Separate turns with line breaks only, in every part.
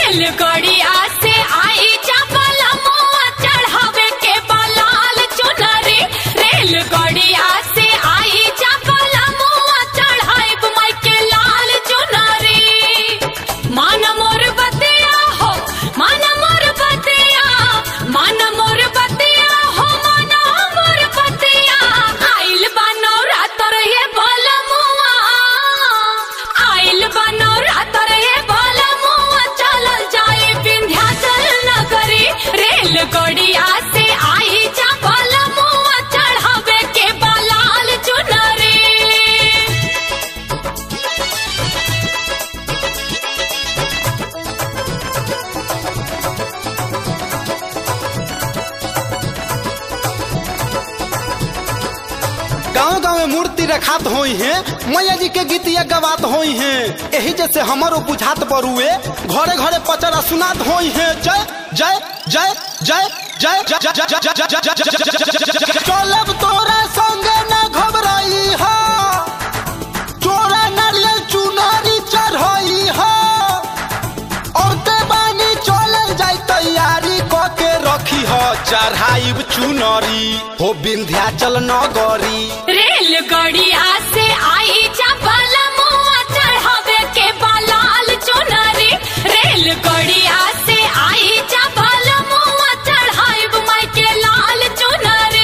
रेलगड़िया से आई चावल मुआ चढ़ावे के बलाल चुनरी रेलगड़िया से आई चावल मुआ चढ़ाइब माई के लाल चुनरी मान मोर बतिया हो मान मोर बतिया मान मोर बतिया हो मान मोर बतिया आइल बानो रातर ये बोल मुआ आइल बानो रातर ये बोल मुआ चलल जाए विंध्याचल नगरी रेलगड़िया से आई चावल मुआ चढ़ावे के बलाल चुनरी
गाँव गाँव में मूर्ति रखात होई है मैया जी के गीतिया गवात होई है यही जैसे हमारो बुझात बरुए घरे घरे पचरा सुनात होई है जय जय जय जय जय जय जय जय जय जय जय जय जय जय चलब तोरा संगे न घबराई हो चोरा नारियल चुनारी चढ़ई हो औरते बानी चलल जाई तैयारी क के रखी हो चढ़ाइब चुनरी हो विंध्याचल नगरी
रेलगड़िया से आई चावल मुआ चढ़ावे के बलाल चुनरी रेलगड़िया से आई चावल मुआ चढ़ाइब माई के लाल चुनरी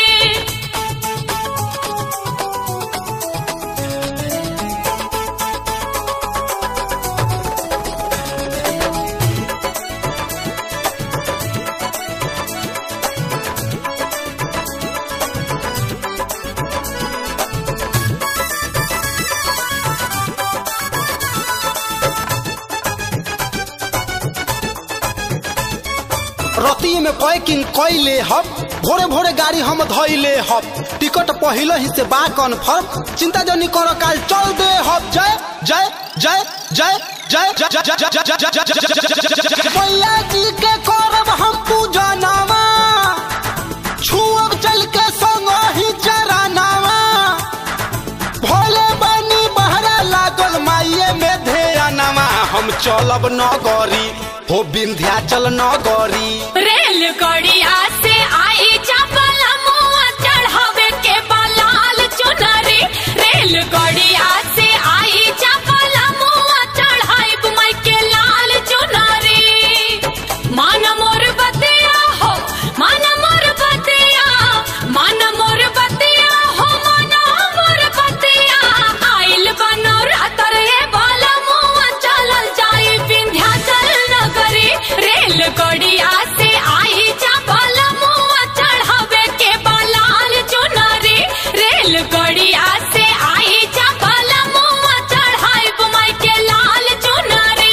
रती में पैकिंग कैले हब भोरे भोरे गाड़ी हम धैले हब टिकट पहले ही से बा कन्फर्म चिंता जनी करो काल चल दे हब जय जय जय जय जय जय जय जय जय जय जय जय जय जय जय मैया जी के करब हम पूजा नामा छुअब चल के संग ही चरानावा भोले बनी बहरा लागल माइये में ध्यानमा हम चलब नगरी हो विंध्याचल नगरी
रेलगड़िया से आई चावल मुआ चढ़ावे के बलाल चुनरी रेलगड़िया से आई चावल मुआ चढ़ाइब माई के लाल चुनरी मान मोर बतिया हो मान मोर बतिया मान मोर बतिया हो मान मोर बतिया आइल बनो रातर ये बाला मुआ चलल जाई विंध्याचल नगरी रेलगड़िया से आई चावल मुआ चढ़ावे के बलाल चुनरी रेलगड़िया से आई चावल मुआ चढ़ाइब माई के लाल चुनरी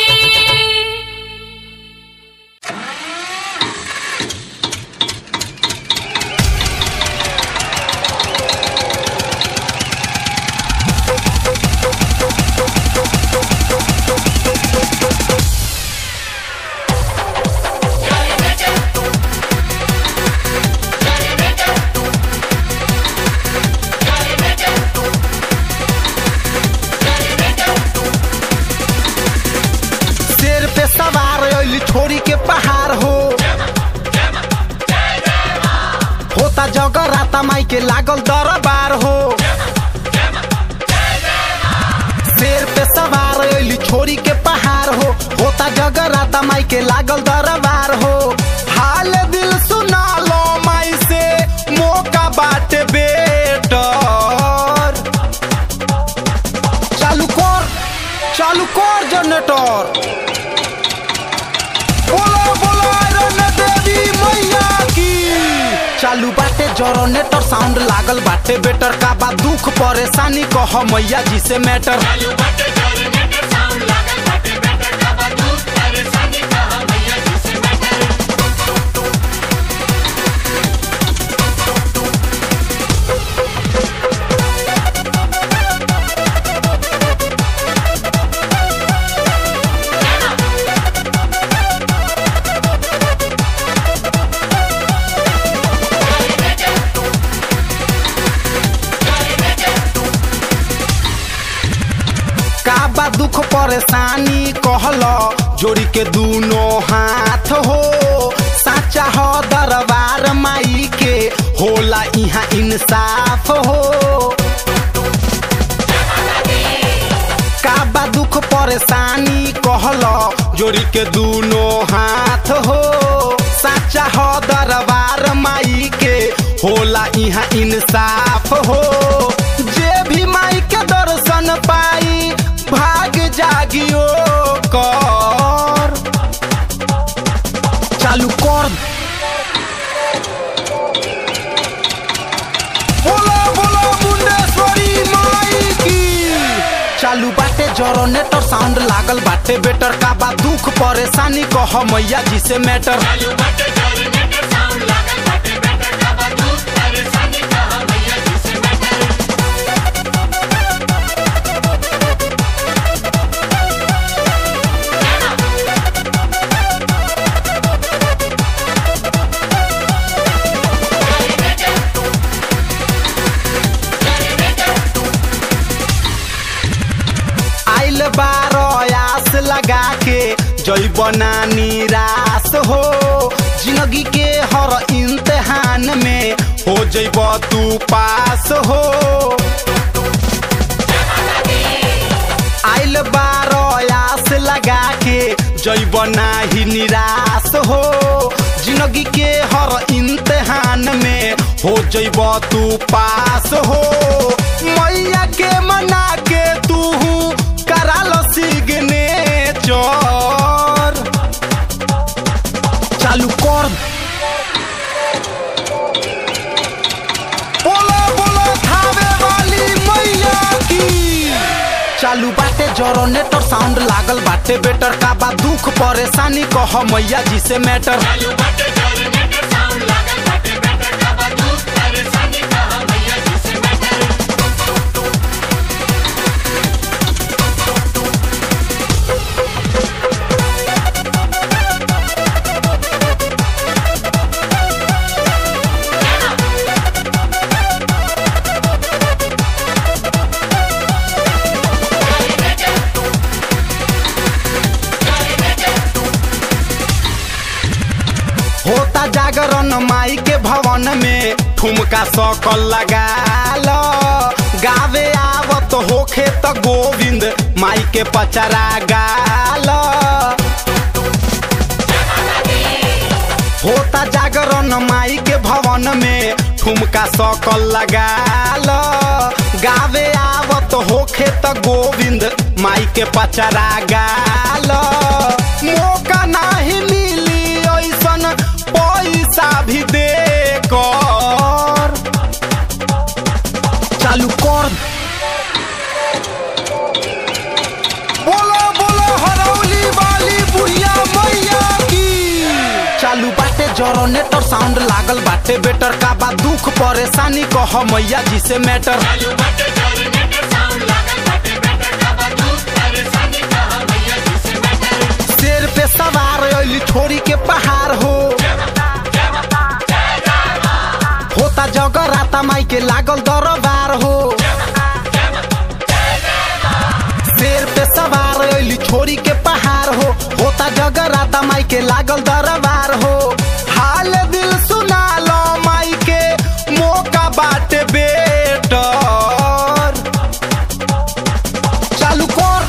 शेर पे सवार अली छोरी के पहाड़ हो होता जगराता माई के लागल दरबार हो शेर पे सवार अली छोरी के पहाड़ हो होता जगराता माई के लागल दरबार हो हाल दिल सुना लो माई से मौका बाटे बेटर चालू कर चालू कर जनरेटर बोलो बोलो आयरन देवी मैया की चालू बाटे जनरेटर साउंड लागल बाटे बेटर का बा दुख परेशानी कह मैया जी से मैटर का जोड़ी के दोनों हाथ हो साचा हो दरबार माई के होला यहाँ इंसाफ हो का बा दुख परेशानी कहल जोड़ी के दोनों हाथ हो साचा हो दरबार माई के होला यहाँ इंसाफ हो जे भी माई के दर्शन पाई भाग जागियो कर चालू कर बोलो बोलो मुंडेश्वरी माई की चालू बाटे जरोनेटर साउंड लागल बाटे बेटर का बा दुख परेशानी कह मैया जी से मैटर आइल बारो आस लगा के जई बना निराश हो जिंदगी के हर इम्तिहान में हो जइब तू पास हो आइल बारो आस लगा के जइब नाही निराश हो जिंदगी के हर इम्तिहान में हो जइब तू पास हो मैया के मना के तू करा लो सिग्नेचर चालू कर बोलो बोलो थावे वाली मैया की चालू बाटे जरोनेटर साउंड लागल बाटे बेटर का बा दुख परेशानी कह मैया जी से मैटर होता जागरण माई के भवन में ठुमका सकल लगा लो गावे आवत होखे त गोविंद माई के पचरा गाल होता जागरण माई के भवन में ठुमका सकल लगा लो गावे आवत होखे त गोविंद माई के पचरा गाल मौका नाही मिली ऐसन पैसा भी दे कर चालू कर बोलो बोलो हरौली वाली बुढ़िया मैया की चालू बाटे जरोनेटर साउंड लागल बाटे बेटर का बा दुख परेशानी कह मैया जी से मैटर शेर पे सवार अली छोरी के पहाड़ हो होता जगराता माई के लागल दरबार हो शेर पे सवार अली छोरी के पहाड़ हो होता जगराता माई के लागल दरबार हो हाल दिल सुना लो माई के मौका बाटे बेटर चालू कर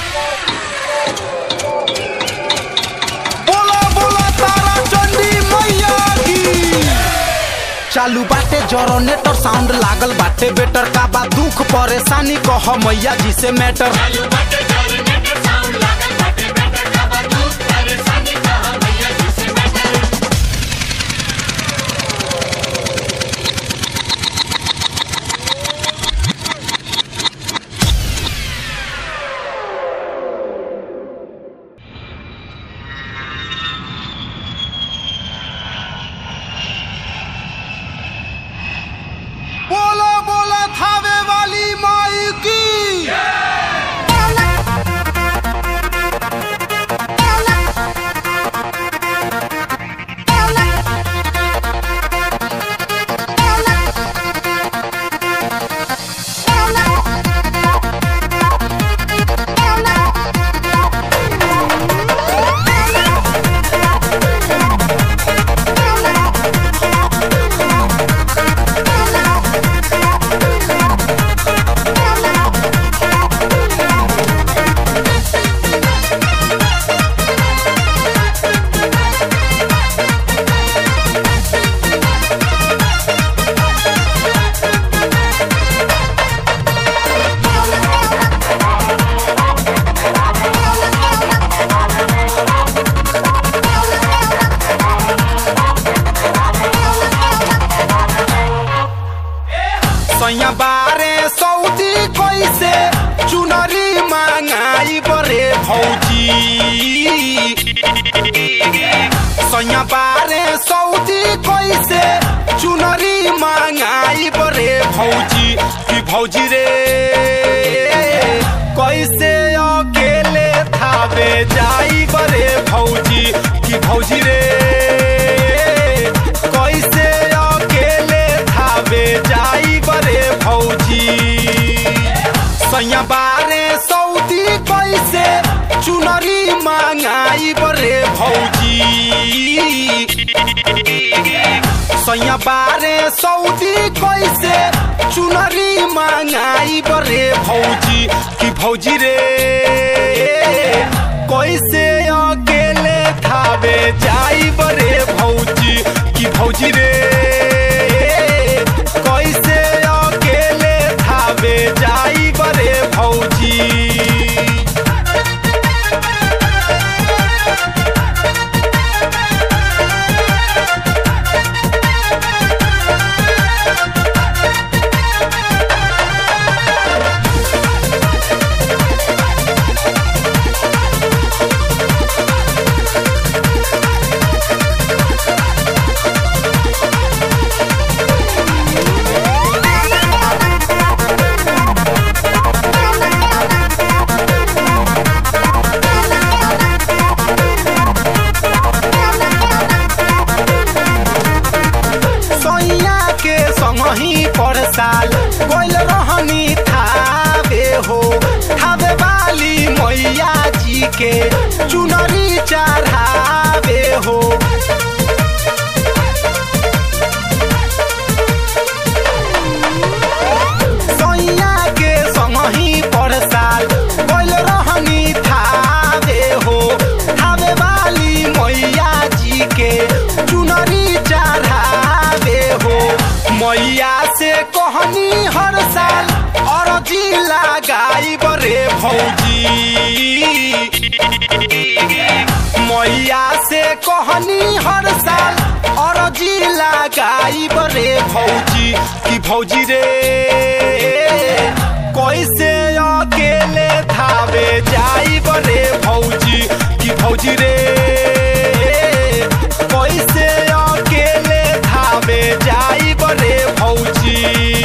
बोला बोला तारा चंडी मैया की चालू बाटे जरोनेटर साउंड लागल बाटे बेटर का बा दुख परेशानी कह मैया जी से मैटर बोलो बोलो थावे वाली माई की सैया बारे सऊदी कैसे चुनरी मांगाई बरे भौजी कि भौजी रे कैसे अकेले थावे जाई बरे भौजी कि भौजी रे कैसे अकेले थावे जाई बरे भौजी सैया बारे सऊदी कैसे चुनरी मांगाई बरे भौजी सैया बारे सऊदी कैसे चुनरी मांगाई बरे भौजी कि भौजी रे कैसे अकेले थावे जाई बरे भौजी कि भौजी रे कैसे अकेले थावे जाई बरे भौजी सैया के संगही पर साल गोल रहनी थावे हो थावे वाली मैया जी के चुनरी चढ़ावे हो सैया के संगही पर साल गोल रहनी थावे हो थावे वाली मैया जी के चुनरी चढ़ावे हो मैया से कहनी हर साल अरजी लगाई बरे भौजी मैया से कहनी हर साल अरजी लगाई बरे भौजी कि भौजी रे कैसे अकेले थावे जाई बरे भौजी कि भौजी रे कैसे अकेले थावे जाई बरे भौजी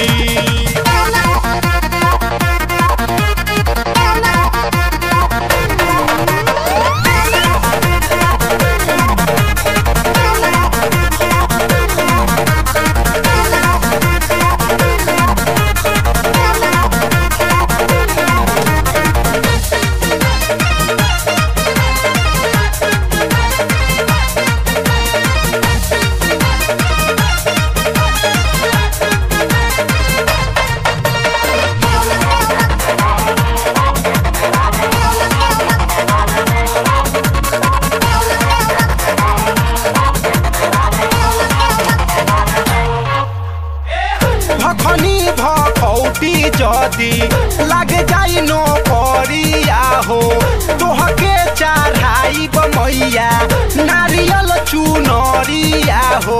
भखनी भखौटी जदी लाग जाई नो करिया हो तोहके चढ़ाई मैया नारियल चुनरिया हो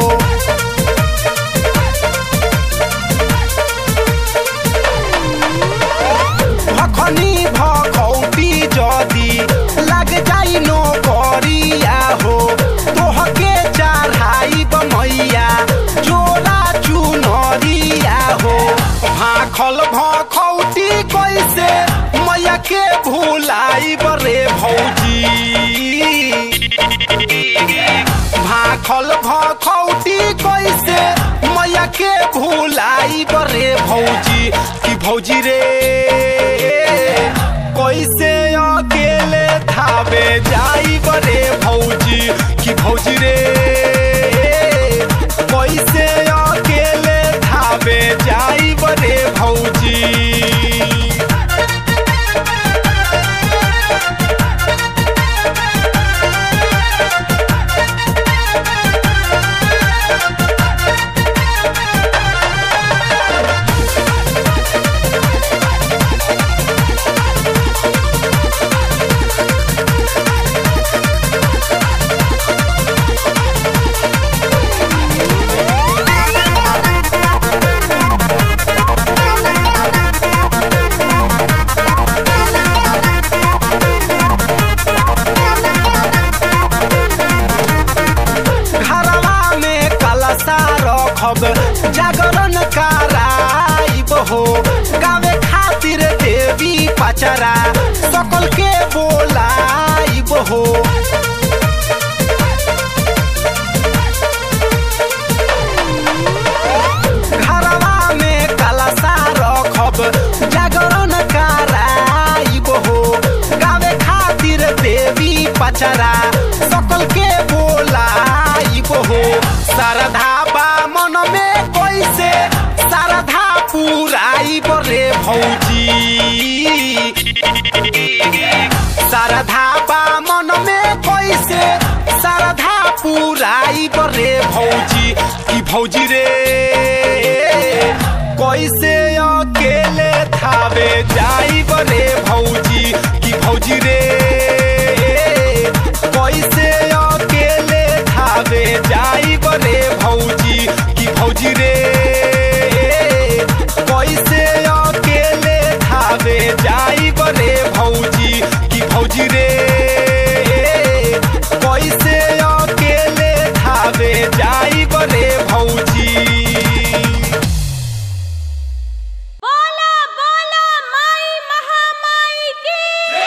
भखनी भखौटी जदी लाग जाई नो करिया हो तोहके चढ़ाई मैया जोड़ा चुनरिया हो भाखल भखौटी कैसे मैया के भूलाई बरे भौजी भाखल भखौटी कैसे मैया के भूलाई बरे भौजी कि भौजी रे कैसे अकेले थावे जाई बरे भौजी कि भौजी रे कैसे अकेले थावे जाई बरे भौजी हो गावे खातिर देवी पचरा सकल के बोलाइब हो घरवा में कलशा रखब जागरण कराइब हो गावे खातिर देवी पचरा सकल के बोलाइब हो श्रद्धा बा मन में कैसे श्रद्धा पुराइब रे भौजी श्रद्धा बा मन में कैसे श्रद्धा पुराइब रे भौजी की भौजी रे कैसे अकेले थावे जाइब रे भौजी की भौजी रे कैसे अकेले थावे जाइब रे भौजी की भौजी रे कैसे अकेले थावे जाइब रे भौजी की भौजी रे कैसे अकेले थावे जाइब रे भौजी
बोला बोला माई महामाई की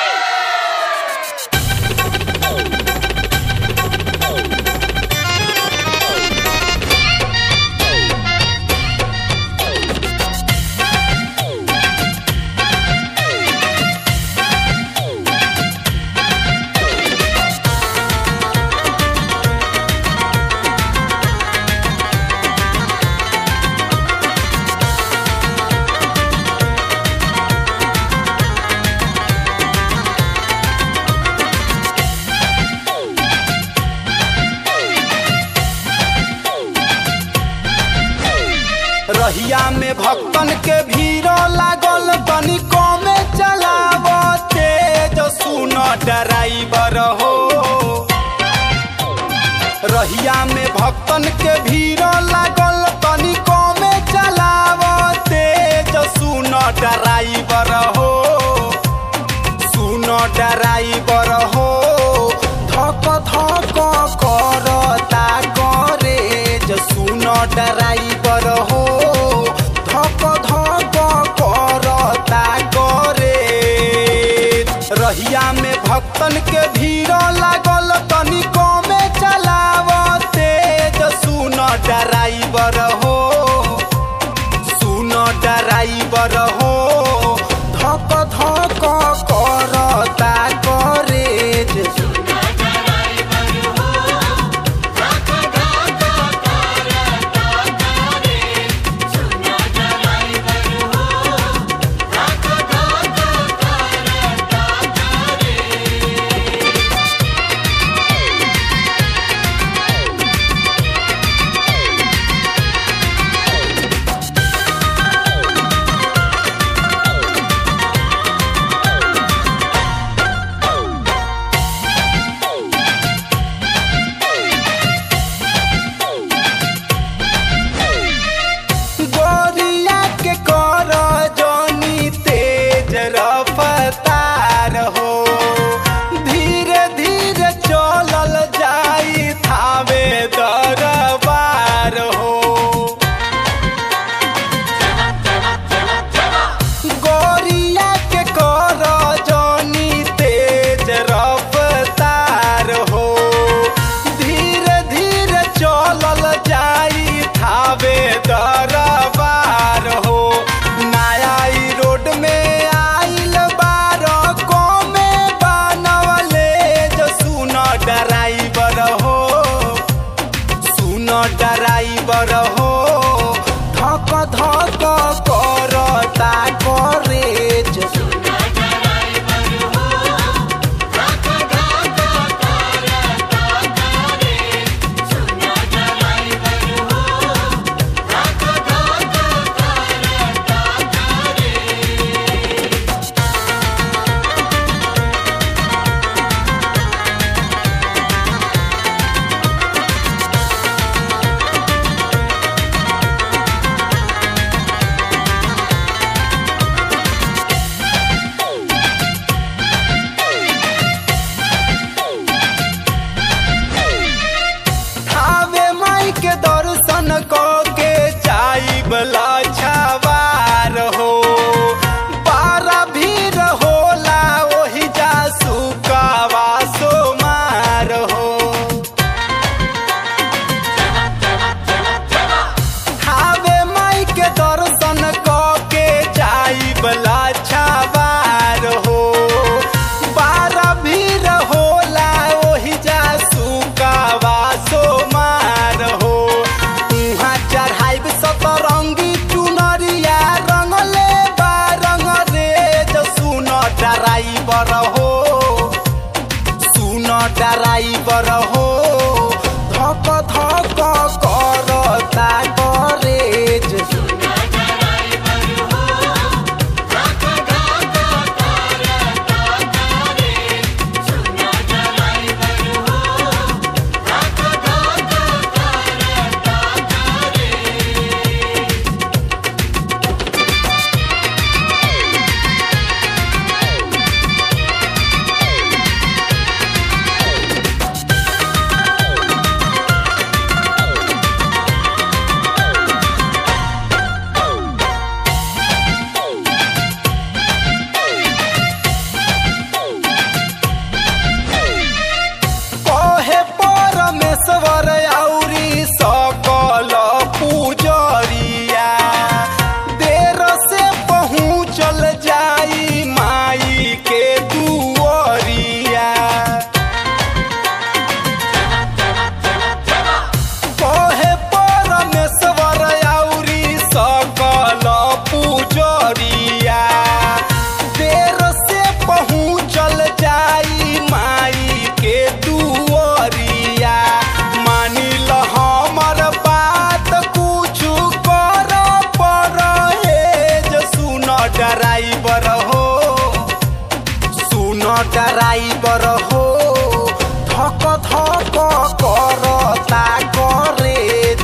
रहिया में भक्तन के भीड़ लागल तनिको में चलाव तेज सुन ड्राइवर हो रहिया में भक्तन के भीड़ लागल तनिको में चलाव तेज सुन ड्राइवर हो सुन ड्राइवर हो धक धक करता गरेज सुन ड्राइवर हो धक धक करता गरेज रहिया में भक्तन के भीड़ लागल तनिको में चलाव तेज सुन ड्राइवर हो सुन ड्राइवर हो धक धक करता गरेज ड्राइवर हो धक धक करता गरेज कहे परमेश्वर औरी सकल पूजरिया देर से पहुँचल जाई माई के दुअरिया कहे परमेश्वर औरी सकल पूजरिया देर से पहुँचल जाई माई के दुअरिया मानिल हमर बात कुछु कर परहेज सुन ड्राइवर हो सुन ड्राइवर हो धक धक करता गरेज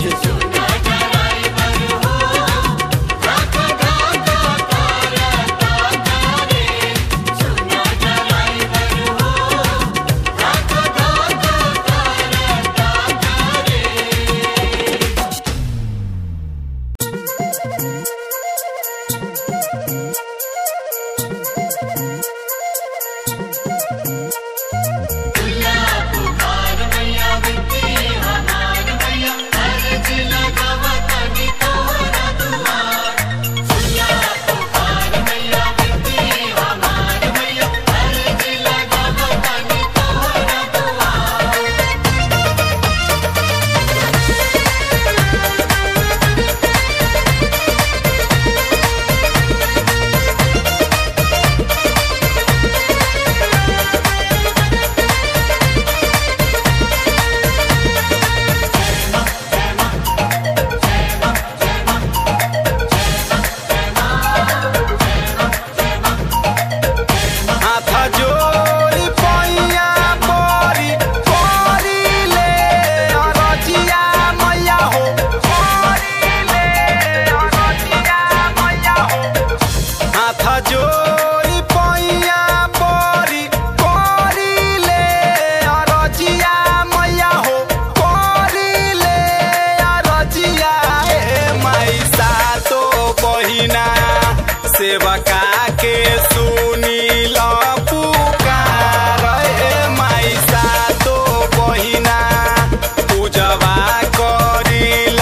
हाथ जोड़ी पैया बरी करी ले अरजिया मैया हो करी ले अरजिया मैया हो हाथ जोड़ी पैया बरी करी ले अरजिया मैया हो करी ले अरजिया हे माई सातो बहिना सेवका के सुनील पुकार हे माई सातो बहिना पूजवा करिल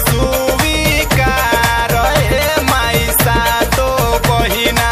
सुविकार हे माई सातो बहिना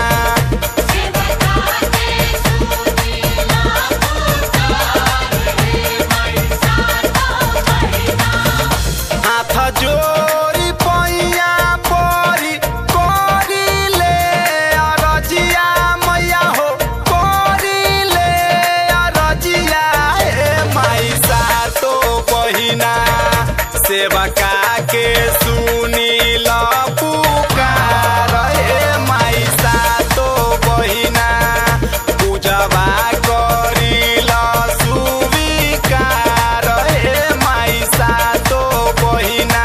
हाथ जोड़ी पैया परी करिले अरजिया मैया हो करिले अरजिया हे माई सातो बहिना सेवका के सुनील पुकार हे माई सातो बहिना पूजवा करिल सुविकार हे माई सातो बहिना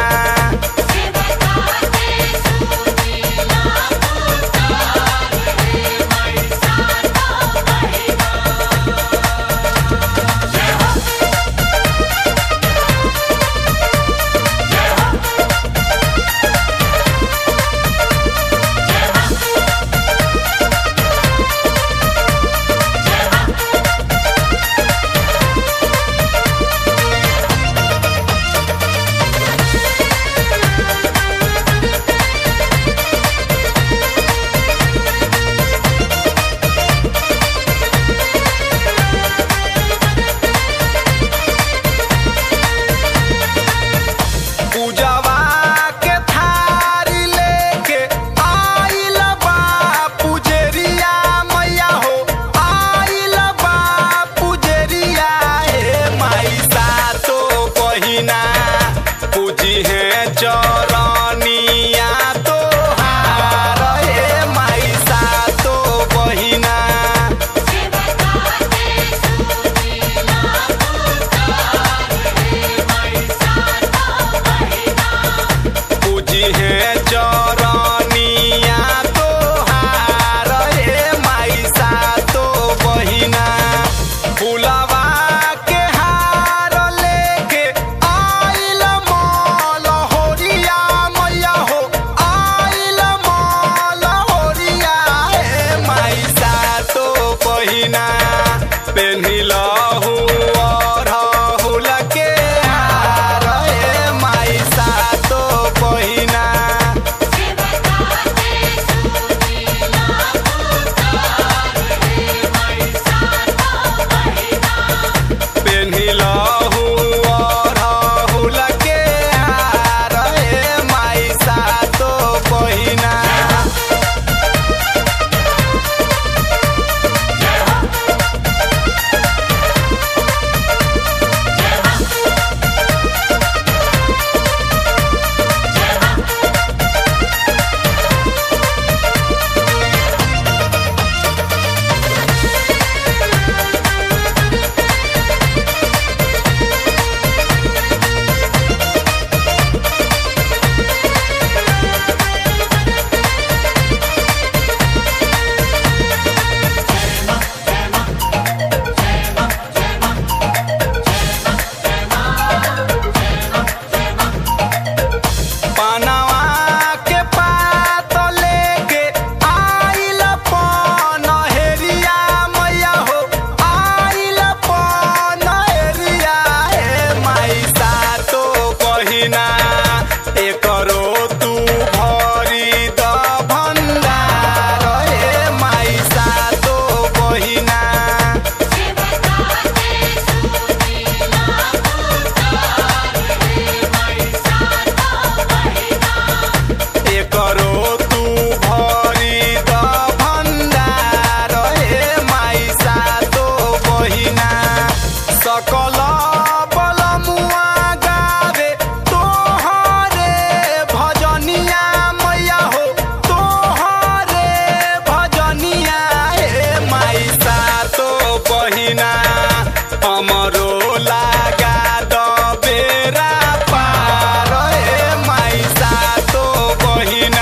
जय
पेन्हिलहु अरहुल के हार हे माई सातो बहिना पनवा के पात लेके आइल पनहेरिया मैया हो आइल पनहेरिया हे माई सातो बहिना एकरो तू भरी द भण्डार हे माई सातो बहिना एकरो तू भरी द भण्डार हे माई सातो बहिना सकल बलमुआ गावे तोहरे भजनिया मैया हो तोहरे भजनिया हे माई सातो बहिना हमरो लागा द बेरा पार हे माई सातो बहिना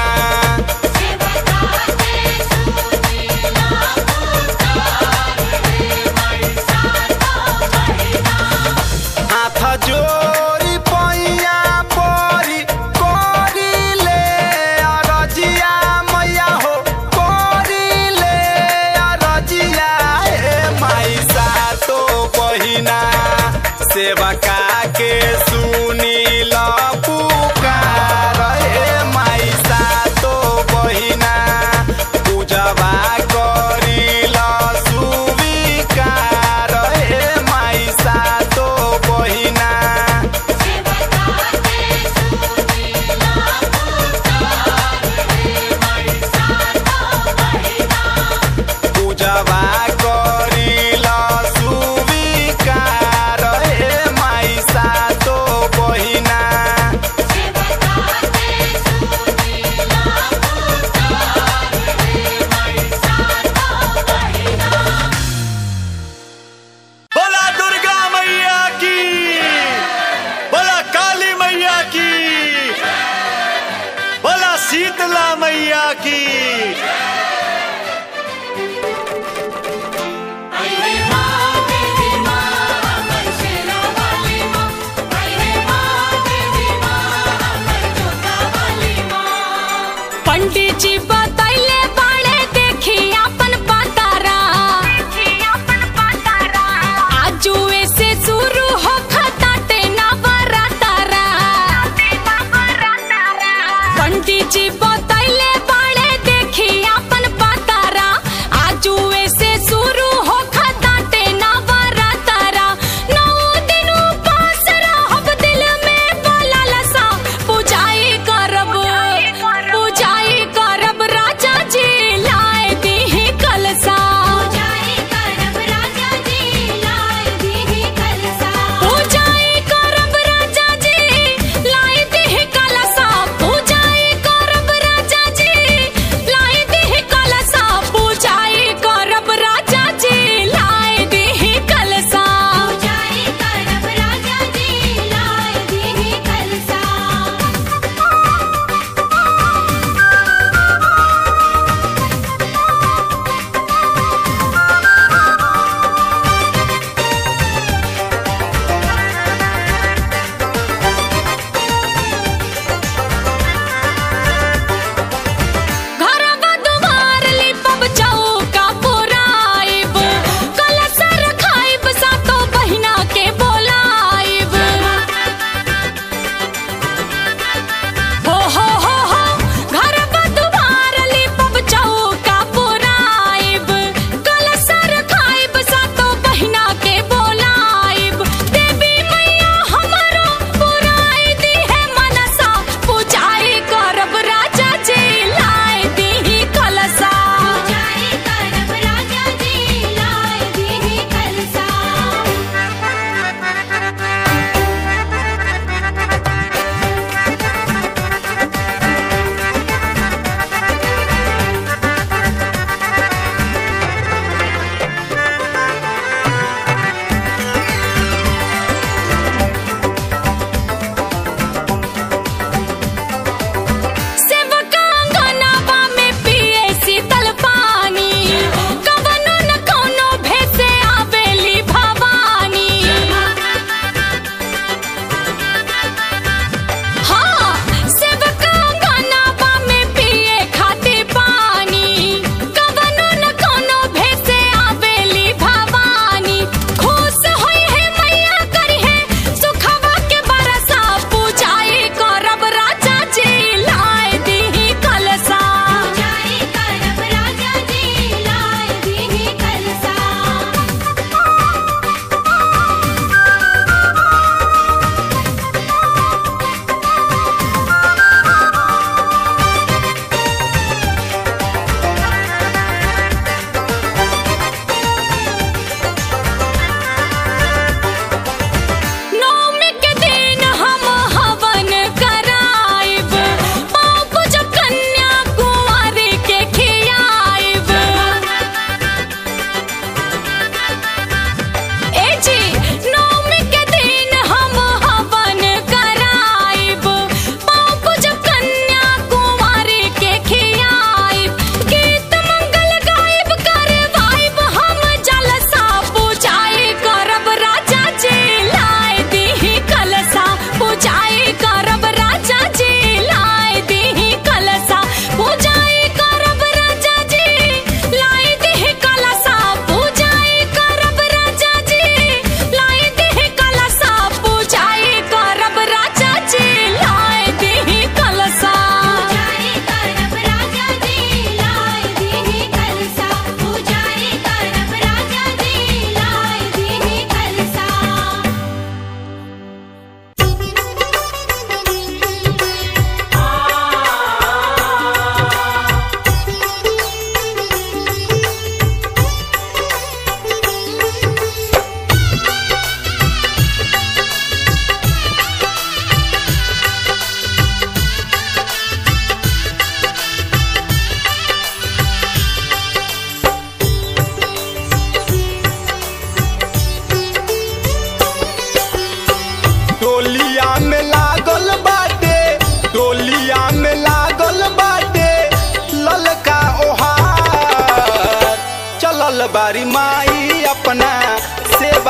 हाथ जोरी पैया परी करिले अरजिया मैया हो करिले अरजिया हे माई सातो बहिना सेवका के सुनील पुकार हे माई सातो बहिना पूजवा करिल सुविकार हे माई सातो बहिना पूजवा करिल सुविकार हे माई सातो बहिना
बोला दुर्गा मैया की बोला काली मैया की बोला शीतला मैया की
पंडित जी बतैले बाड़े देखी अपन पतारा आजुए से शुरू हो खताटे नवरातारा पंडित जी बतैले बाड़े देखी अपन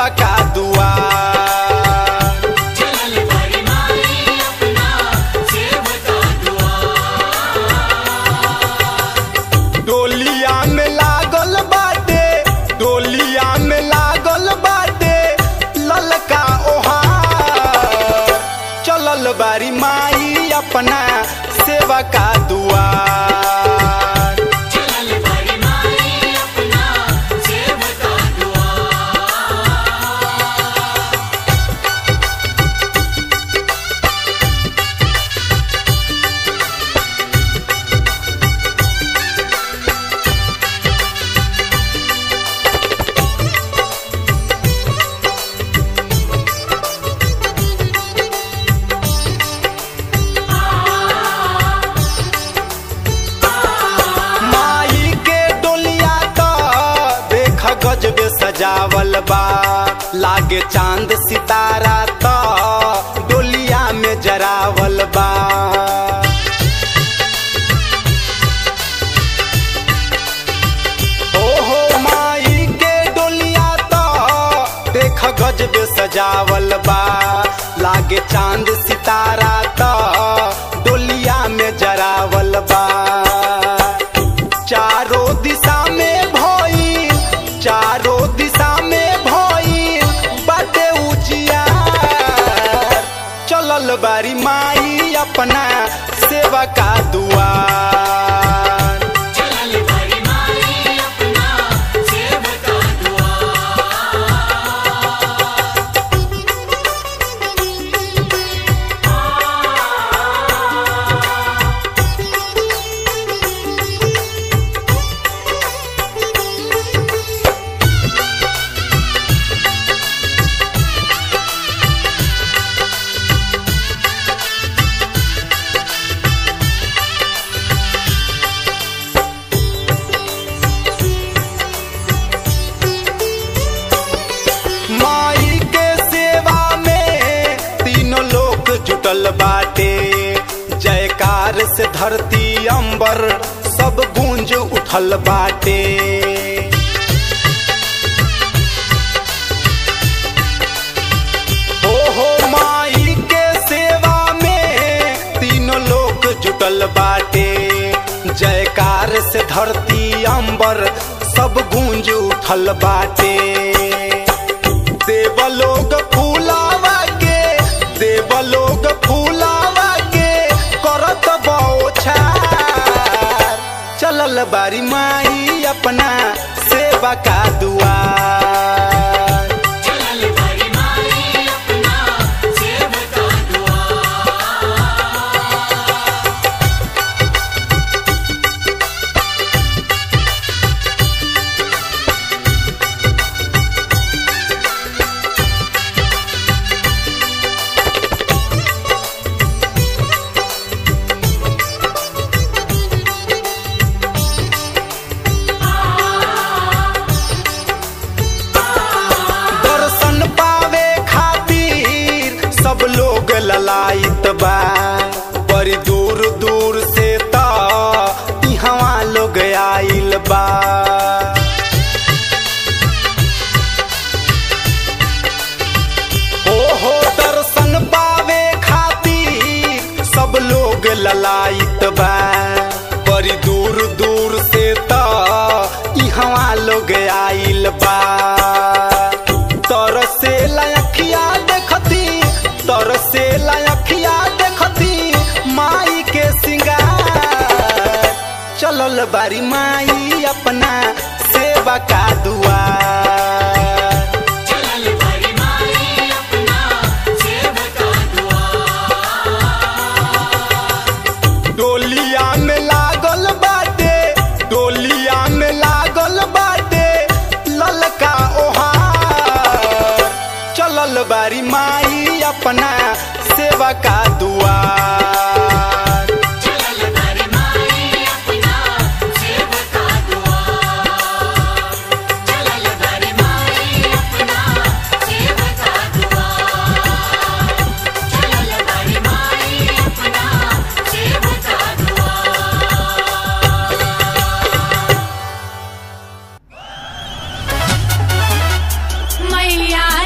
सेवा का दुआ डोलिया में लागल बाटे डोलिया में लागल बाटे ललका ओहार चलल बारी माई अपना सेवा का दुआर माई के डोलिया तो देख गजबे सजावल बा लागे चांद सितारा तो डोलिया में जरावल बा ओहो माई के डोलिया तो देख गजबे सजावल बा लागे चांद सितारा तो डोलिया में जरावल बा चारों दिशा में भई चारों दिशा में भई बाटे उजियार चलल बारी माई अपना सेवा का दुआर माई के सेवा में तीनों लोग जुटल बाटे जयकार से धरती अंबर सब गूंज उठल बाटे ओहो माई के सेवा में तीनों लोग जुटल बाटे जयकार से धरती अंबर सब गूंज उठल बाटे देवलोग फूलावा के देवलोग फूलावा के करत बौछार चलल बारी माई अपना सेवा का दुआर दर्शन पावे खातिर सब लोग ललायत बा बड़ी दूर दूर से त इहवा लोग आइल बा ओहो दर्शन पावे खातिर सब लोग ललायत बा बड़ी दूर दूर से त इहवा लोग आइल बा तरसे लयखिया देखती तरसे लयखिया देखती माई के सिंगार चलल बारी माई अपना सेवा का दुआर डोलिया में लागल बाटे डोलिया में लागल बाटे ललका ओहार चलल बारी माई अपना सेवा का दुआर
मैया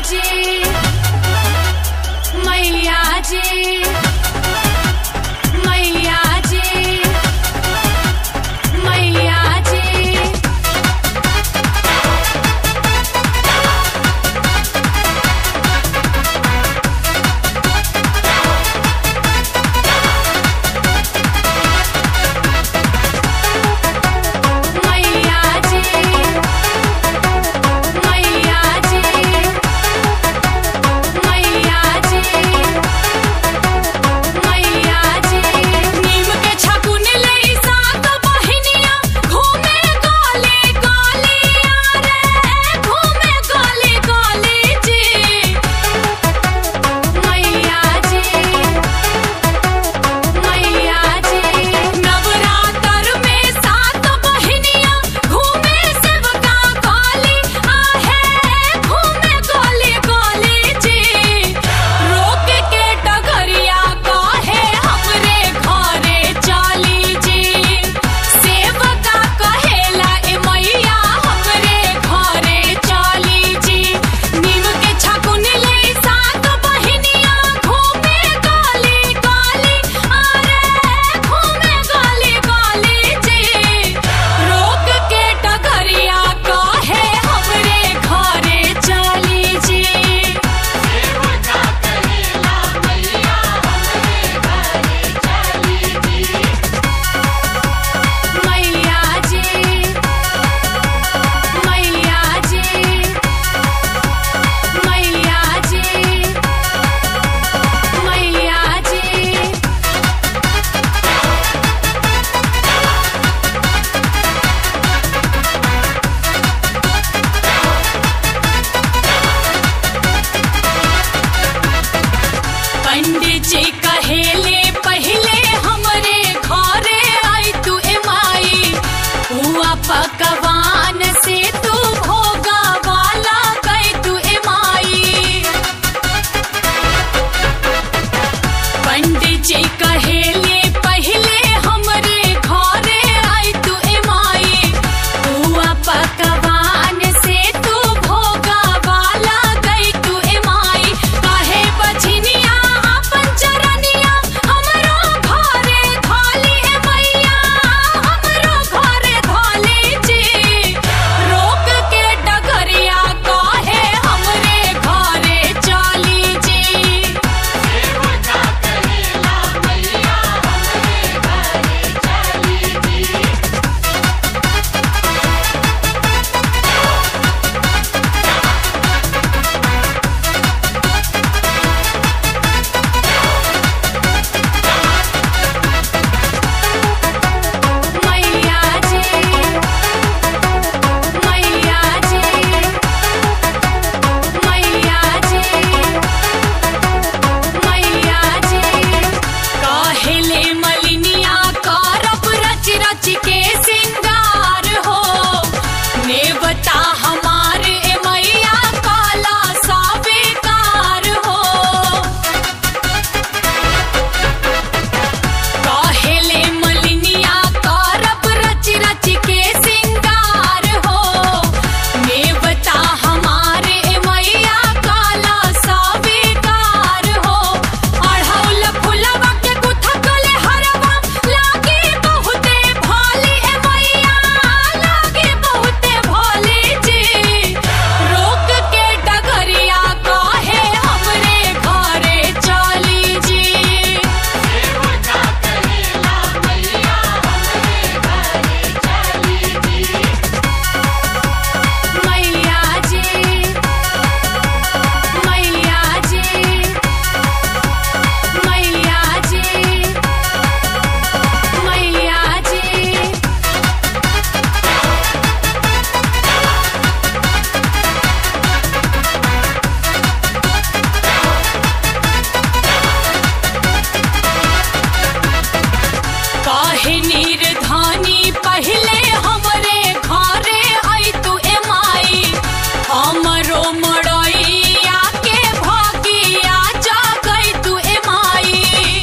पंडित जी कहेले पहले हमरे घरे आई तू ए माई हुआ पकवान से तू भोगा वाला गई तू ए माई पंडित जी कहेले पहले हमरे घरे आई तू ए माई हुआ पकवान से तू भोगा वाला गई तू ए माई काहे बछनिया अपन चरनिया हमरो घरे धाली ए मैया हमरो घरे धाली जी रोक के डगरिया काहे हमरे घरे चाली जी मैया जी मैया जी मैया जी मैया जी काहेले मलिनिया करब रच रच के सिंगार हो नेवता हमारे ए मैया काला सा बेकार हो काहेले मलिनिया करब रच रच के सिंगार हो नेवता हमारे मैया काला सा बेकार हो अढ़ौल फुलवा के गुथकले हरवा लागे बहुते भाली ए मैया लागे बहुते भाली जी रोक के डगरिया काहे हमरे घरे चाली जी मैया जी मैया जी मैया जी मैया जी काहे निर्धानी पहले हमरे घरे आई तू ए माई हमरो मड़ैया के भागिया जा गई तू ए माई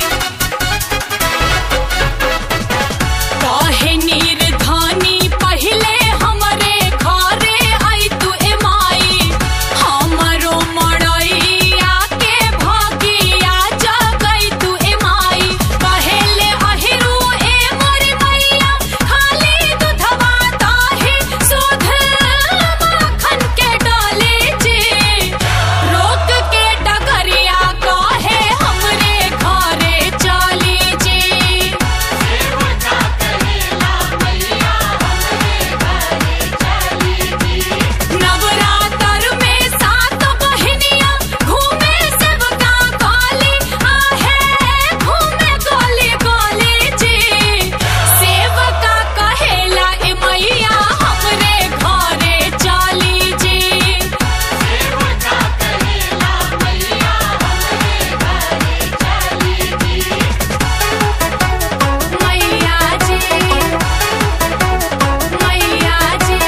काहे निर्धानी पहले हमरे घरे आई तू ए माई हमरो मड़ैया के भागिया जा गई तू ए माई कहेले अहिरू ए मोरी मैया खाली दूधवा ताही सुध माखन के डाले जी रोक के डगरिया काहे हमरे घरे चाली जी नवरात्र में सात बहिनिया घूमे सबका काली आहे घूमे गोली गोली जी सेवका कहेला ए मैया हमरे घरे चाली जी मैया जी मैया जी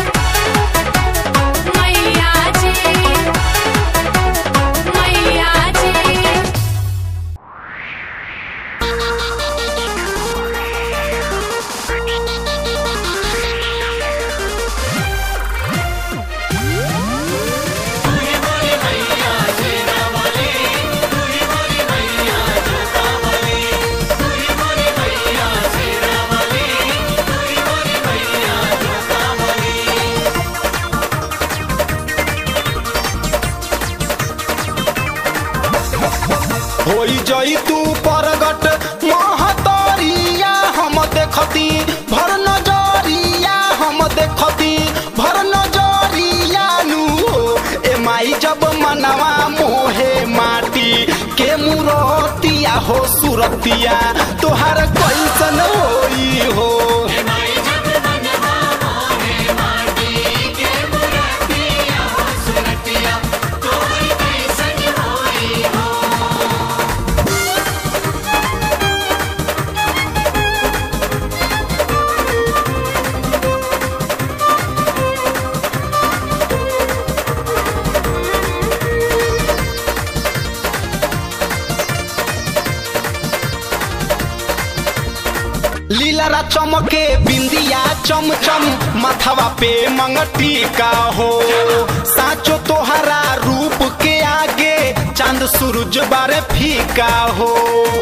मैया जी मैया जी
होई जई तू परगट महतरिया हम देखती भर नजरिया हम देखती भर नजरिया नु हो ए माई जब मनवा मोहे माटी के मुरतिया हो सुरतिया तोहार कैसन होई हो लीलरा चमके बिंदिया चमचम माथवा पे मंगटी का हो साचो तोहरा रूप के आगे चांद सूरज बारे फीका हो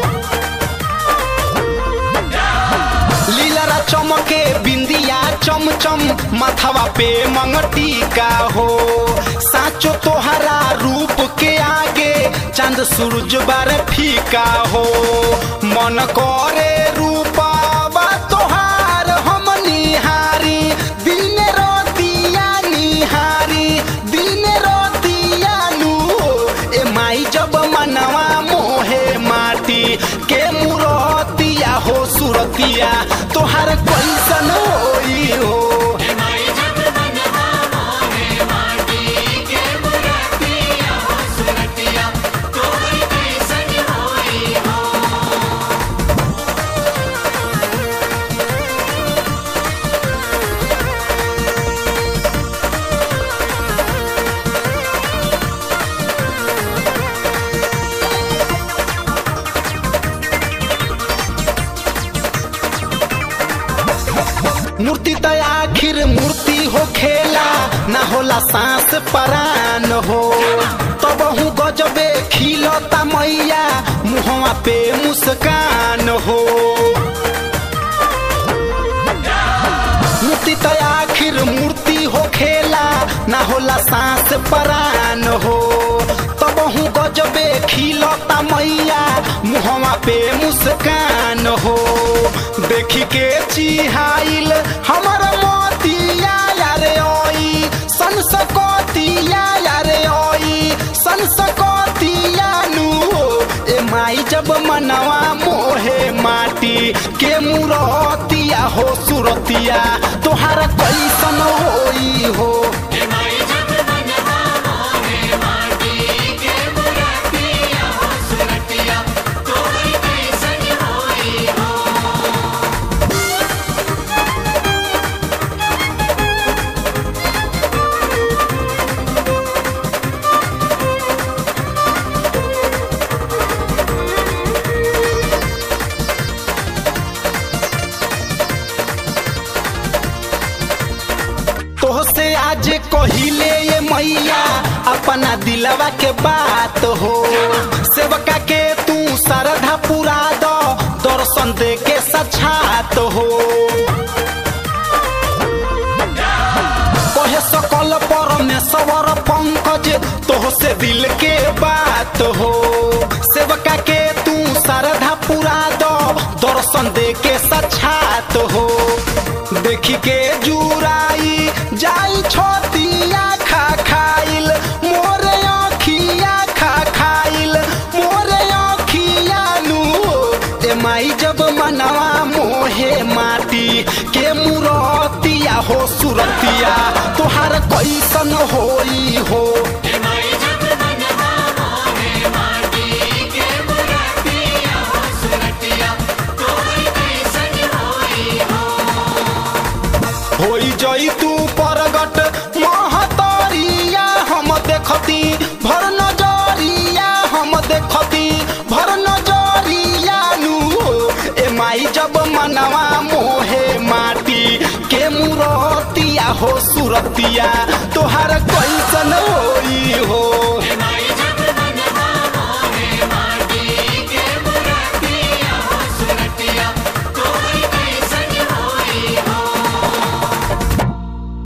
लीलरा चमके बिंदिया चमचम माथवा पे मंगटी का हो साचो तोहरा रूप के आगे चांद सूरज बारे फीका हो मन करे रूपावा तोहार हम निहारी दिन रोतिया निहारी दिन रोतिया नु ए माई जब मनवा मोहे माटी के मुरतिया हो सुरतिया तोहार कैसन होई हो मूर्ति त आखिर मूर्ति हो खेला ना होला सांस परान हो तब हूँ गजबे खिलता मैया मुहवा पे मुस्कान हो मूर्ति त आखिर मूर्ति हो खेला ना होला सांस परान हो तब हूँ गजबे खिलता मैया मुहवा पे मुस्कान हो देखी के चिहाइल हमर मोतिया यारे ओई संसकोतिया यारे ओई संसकोतिया नु ए माई जब मनवा मोहे माटी के मुरतिया हो सुरतिया तोहार कैसन होई हो तोहसे आज कहिले ये मैया अपना दिलवा के बात हो सेवका के तू श्रद्धा पूरा दो दर्शन दे के सछात हो कहे सकल परमेश्वर पंकज तोहसे दिल के बात हो सेवका के तू श्रद्धा पूरा दो दर्शन दे के सछात हो देखी के जुराई जाई छोतिया खा खाइल मोरे अखिया खा खाइल मोरे अखिया नु ए माई जब मनवा मोहे माटी के मुरतिया हो सुरतिया तोहार कैसन होई हो होई जई तू परगट महतरिया हम देखती भर नजरिया हम देखती भर नजरिया नु ए माई जब मनवा मोहे माटी के मुरतिया हो सुरतिया तोहार कैसन हो